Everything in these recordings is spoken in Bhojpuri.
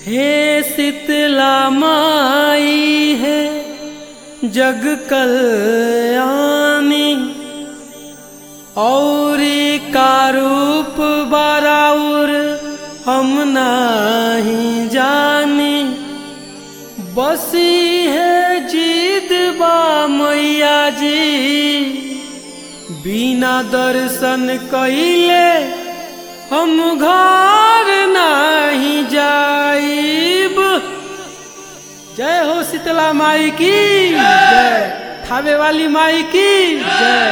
हे शीतला माई है जग कल्याणी और का रूप बराउर हम नहीं जानी बसी है जीद बा मैया जी बिना दर्शन कइले हम घर नहीं जाइब जय हो शीतला माई की जय थावे वाली माई की जय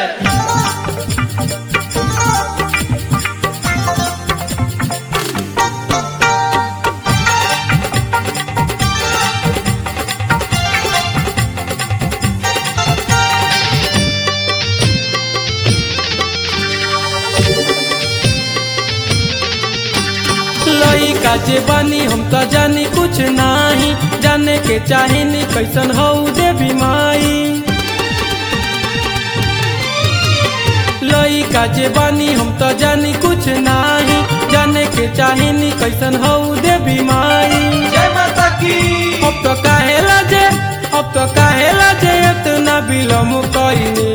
लइका जे बानी हम तो जानी कुछ नाही जाने के चाहेनी कैसन हो देवी माई लइका जे बानी हम तो जानी कुछ नाही जाने के चाहेनी कैसन हो देवी माई जय माता की अब तो काहेला जे अब तो काहेला जे इतना बिलम कइने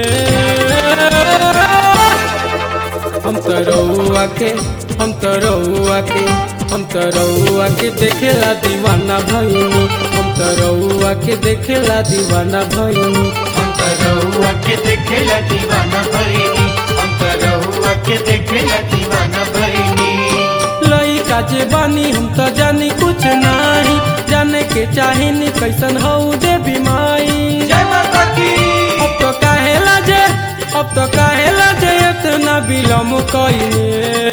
हम तो रउआ के हम तो रउआ के हम तो रउआ के देखेला दीवाना भइनी हम तो रउआ के देखेला दीवाना भइनी हम तो रहुआ के देखेला दीवाना भइनी हम तो रहुआ के देखेला दीवाना भइनी लइका जे बानी हम तो जानी कुछ नाही जाने के चाहेनी कैसन हौ देवी माई जय माता की अब तो काहेला जे अब तो काहेला जे इतना बिलम कइने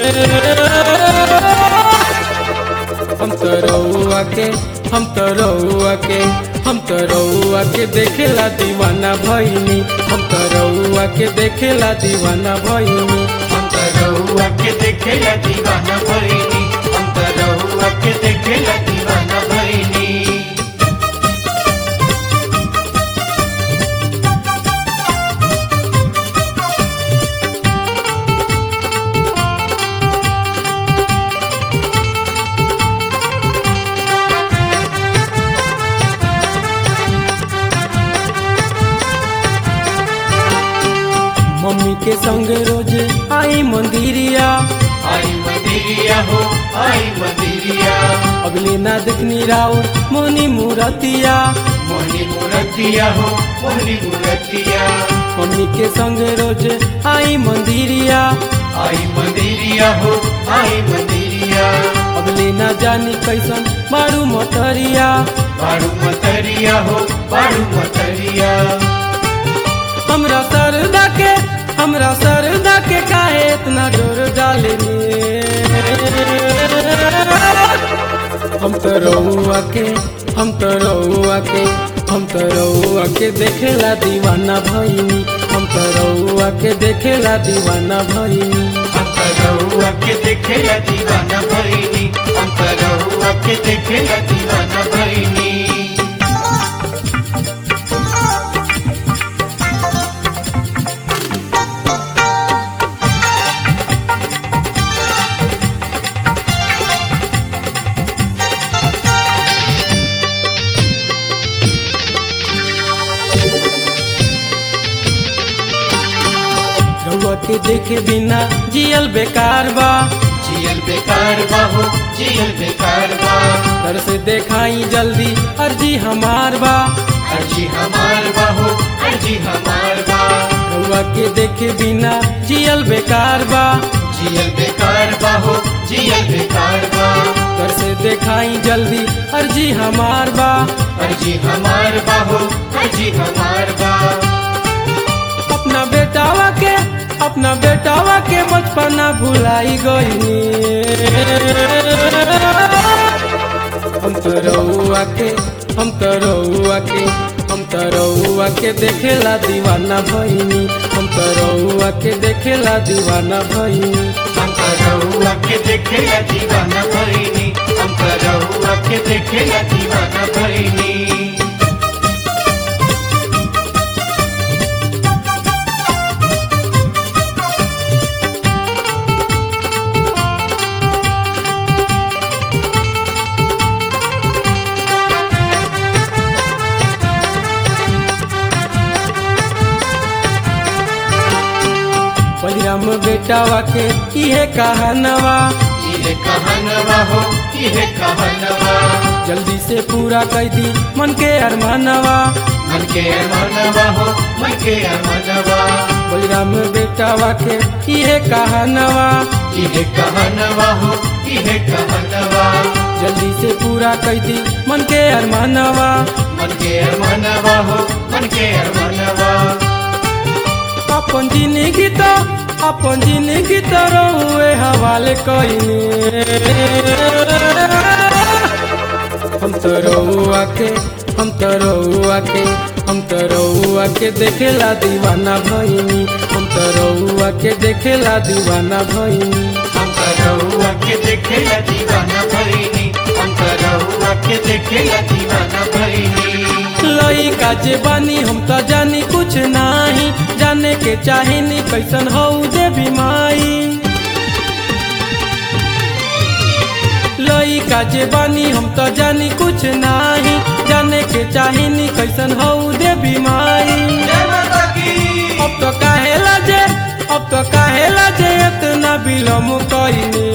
हम तो रउआ के हम तो रउआ के हम तो रउआ के देखेला दीवाना भइनी हम तो रउआ के देखेला दीवाना भइनी हम तो रहुआ के देखेला दीवाना भइनी हम तो रहुआ के देखेला दीवाना भइनी मम्मी के संग रोज आई मंदिरिया आई मदिरिया हो आई मदिरिया अगले ना देखनी राउर मोनी मूरतिया मोहनी मूर्तिया हो मोहनी मूर्तिया मम्मी के संग रोज आई मंदिरिया आई मदिरिया हो आई मदिरिया अगले ना जानी कैसन मारू मोटरिया बारू मतरिया हो बारू मतरिया हमरा सरदा के हमरा सरदा के काहे इतना जोर डाले हम तो रउआ के हम तो रउआ के हम तो रउआ के देखेला दीवाना भइनी हम तो रउआ के देखेला दीवाना भइनी हम तो रहुआ के देखेला दीवाना भइनी हम तो रहुआ के देखेला दीवाना भइनी रउआ के देखे बिना जियल बेकार बा जियल बेकार बा हो जियल बेकार बा घर से देखाई जल्दी अर्जी हमार बा अर्जी हमार बा हो अर्जी हमार बा रउआ के देखे बिना जियल बेकार बा जियल बेकार बा हो जियल बेकार बा घर से देखाई जल्दी अर्जी हमार बा अर्जी हमार बा हो अर्जी हमार बा अपना बेटावा के अपना बेटावा के बचपना भुलाई गई हम तो रउआ के हम तो रउआ के हम तो रउआ के देखेला दीवाना भइनी हम तो रउआ के देखेला दीवाना भइनी हम तो रहुआ के देखेला दीवाना भइनी हम तो रहुआ के देखेला दीवाना भइनी बेटावा के इहे कहानवा इहे कहनवा हो इहे कहनवा जल्दी से पूरा कर दी मन के अरमानवा मन के मनवा हो मन के मनवा बलराम बेटावा के इहे कहानवा इहे कहनवा हो इहे कहनवा जल्दी से पूरा कर दी मन के अरमानवा मन के मनवा हो मन के मनवा अपन जिंदगी तो अपन जिंदगी तो रहुए हवाले कईनी हम तो रहुआ के हम तो रहुआ के हम तो रहुआ के देखेला दीवाना भईनी हम तो रहुआ के देखेला दीवाना भईनी हम करौआ के देखेला दीवाना भईनी हम करौआ के देखेला दीवाना भईनी लइका जे बानी हम तो जानी कुछ नाही जाने के चाहिनी कैसन हो देवी माई लइका जे बानी हम तो जानी कुछ नाही जाने के चाहिनी कैसन हो देवी माई अब तो काहेला जे अब तो काहेला जे इतना बिलम कइने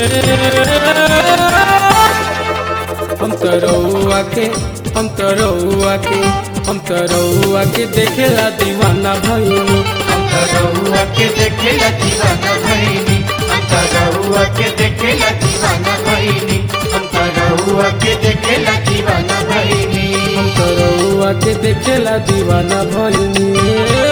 हम तो रहुआ के हम तो रहुआ के हम तो रहुआ के देखेला दीवाना भईनी हम करौआ के देखेला दीवाना भईनी हम करौआ के देखेला दीवाना भईनी हम करौआ के देखेला दीवाना भईनी हम तो रहुआ के देखेला दीवाना भईनी